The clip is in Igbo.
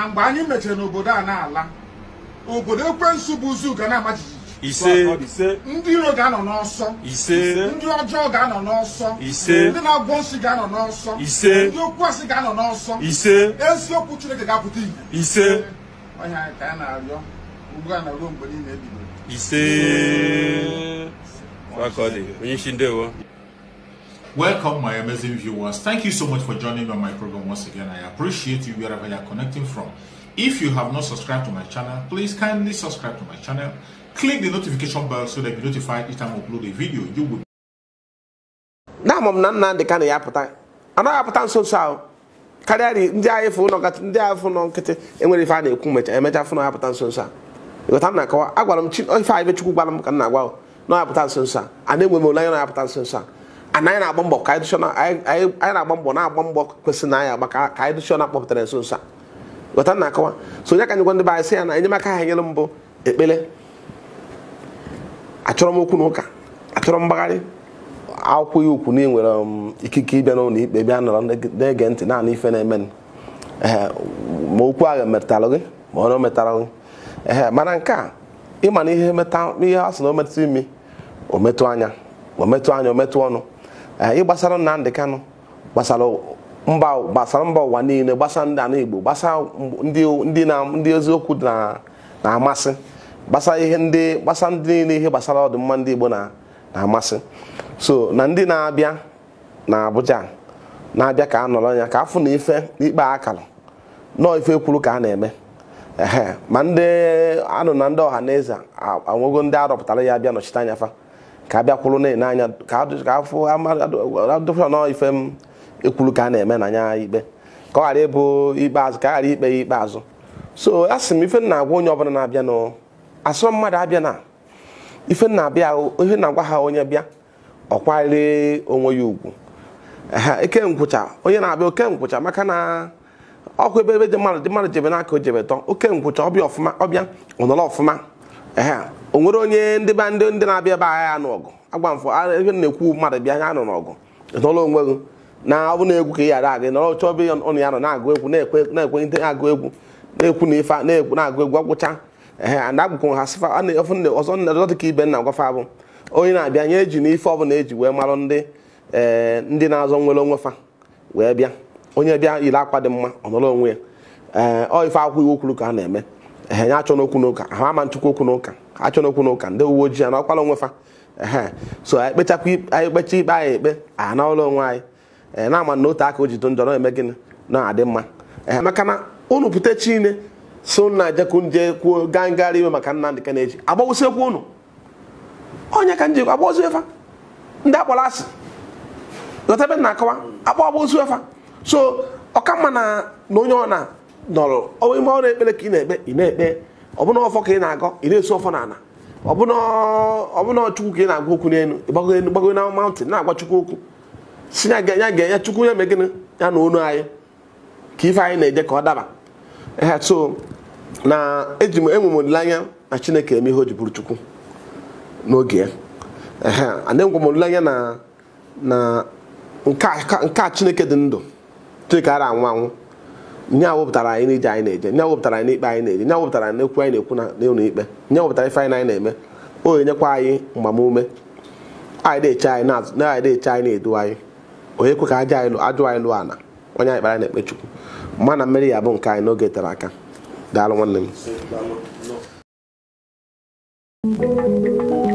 na mgbe anyị mechara n'obodo a na-ala obodo ekwensu bụ uzu ga na-ama jijiji ise ise ndị iro ga-anọ n'ọsọ ise ndị ọjọọ ga-anọ n'ọsọ Ise. ndị na-agwọ nsị ga-anọ n'ọsọ Ise. ndị okwu asị ga-anọ n'ọsọ ise eziokwu chineke ga-apụta ihe ise ọhịa anyị ka anyị na-arịọ ugbu a na ruo mgbe niile ebido ise Wakọdị onye isi ndewo Welcome, my amazing viewers. Thank you so much for joining me on my program once again. I appreciate you wherever you are connecting from. If you have not subscribed to my channel, please kindly subscribe to my channel. Click the notification bell so that you'll be notified each time I upload a video. You will na ama m na Nnamdị Kanụ ya apụta anaghị apụta nso nso ahụ karịa ri- ndị agha fụ nọ ndị agha fụ nọ nkịtị enwere ife a na-ekwu mecha emecha fụ na ya apụta nso nso a ịghọta m na-akọwa agwara m chi ife a ibe chukwu gwara m ka m na-agwa na ya apụta nso nso a a na-enwe m olileanya na ya apụta nso nso a ana anyị na-agba mbọ ka anyị dụchọ na- anyị anyị- anyị na-agba mbọ na-agba mbọ kwesịrị na anyị agba ka ka anyị dụchọ na kpọpụtara nso nso a ịghọta m na-akọwa so onye ka anyị gwa ndị be anyị sị ya na enyemaka ha nyere m bụ ekpere achọrọ m okwu na ụka achọrọ m mgbagharị akwụghị ukwu na ị nwere um, ikike ịbịa n'ụlọ ikpe bịa nọrọ na-ege ntị naanị ife na-eme m. Ehe, ma okwu ahụ metara gị ma ọ na o metara gị ehe mana nke a ịma na ihe meta ihe a sị na o metụ imi o metụ anya o metụ anya o metụ ọnụ ee ịgbasara Nnamdị Kanụ gbasara mba gbasara mba ụwa niile gbasara ndị ala Igbo gbasara ndị ndị na ndị eziokwu na- na-amasị gbasara ihe ndị gbasara ndị niile ihe gbasara ọdịmma ndị Igbo na na-amasị so na ndị na-abịa na Abuja na-abịa ka a nọrọ ya ka afụ na ife n'ikpe akara nọọ ife kwuru ka a na-eme ehe ma ndị anụ na ndị ọha na eze anwego ndị arọpụtara ya abịa nọchite anya fa ka a bịakwuru na-ene anya ka adụ- ka afụ adụfụra nọọ ife m ekwuru ka a na-eme na anya ikpe ka ọ ghara ịbụ ikpeazụ ka a ghara ikpe ya ikpeazụ so a sị m ife m na-agwa onye ọbụla na-abịa nụ asọ mmadụ abịa na ife m na-abịa ihe na-agwa ha onye bịa ọ kwanyere onwe ya ugwu ehe eke nkwụcha onye na-abịa oke nkwụcha maka na ọkụ ebe ebe dị mmadụ dị mmadụ jebe n'aka o jebe tọ oke nkwụcha ọbịa ọfụma ọbịa ọ nọrọ ọfụma ehe o nwere onye ndị be ndị ndị na-abịa ebe agha ya nụ ọgụ agba mfọ a- ebe m na-ekwu mmadụ bịa ya nọ n'ọgụ nọrọ onwe gị na ọ bụ na egwu ka ị ghara aga nọrọ chọọ ebe ọnụ ya nọ na-agụ egwu na-ekwe na-ekwe ndị na-agụ egwu na-ekwu na ife na-ekwu na-agụ egwu ọgwụcha ehe and agwụkwụ ha sịfa a na- ọfụ nne- ọzọ nne- ọzọ dị ka ibe nna gwafa abụ onye na-abịa nye eji na ife ọbụla eji wee marụ ndị ee ndị na-azọ nwere onwe fa wee bịa onye bịa yiri akwa dị mma ọ nọrọ onwe ya ee ọ ife akwụghị iwu kwuru ka a na-eme ehe ya achọ n'okwu n'ụka ha ama nchukwu okwu n'ụka ha achọ n'okwu n'ụka ndị uwe ojii na ọkwala onwe fa ehe so anyị kpechakwa ikpe- anyị kpecha ikpe anyị ekpe anyị anaụlọ onwe anyị ee na-ama na otu aka o ji do njọ na-eme gịnị na-adị mma ee maka na unu pụta chine so nna jekwu nje kwuo gaa ngagharị iwe maka Nnamdị Kanụ echi agbawụsịkwa unu onye ka njikwa agbaozu efa ndị akpọrọ asị ghọta ebe m na-akọwa akpọ agboozu efa so ọka mma na na onye ọ na nọrọ ọ ime ọrụ ekpere ka ị na-ekpe ị na-ekpe ọbụna ọfọ ka ị na-agọ ị na-eso ọfọ n'ala ọbụna ọbụna chukwu ka ị na-agwa okwu n'elu ịgbago elu gbago na maụntịn na-agwa chukwu okwu si ya ga ya ga ya chukwu ya mee gịnị ya na onu anyị ka ife anyị na-eje ka ọ daba ehe so na eji m enwe m olileanya na chineke eme ihe o ji bụrụ chukwu n'oge ya ehe adịghị m olileanya na na nke a ka- nke a chineke dị ndụ chineke ara anwụ anwụ nye a wepụtara anyị n'ije anyị na-eje nye a wepụtara anyị n'ikpe anyị na-eje nye a wepụtara anyị n'ekwu anyị na-ekwu na n'ụlọ ikpe nye a wepụtara ife anyị na anyị na-eme o enyekwa anyị mgbamume anyị na-eche anyị na-azụ na anyị na-eche anyị na-edu anyị onye kwe ka aja anyị lụ- ajụ anyị lụọ ana onye anyị kpara anyị na-ekpe chukwu mma na mmeri ya bụ nke anyị n'oge tere aka daalụ nwanne m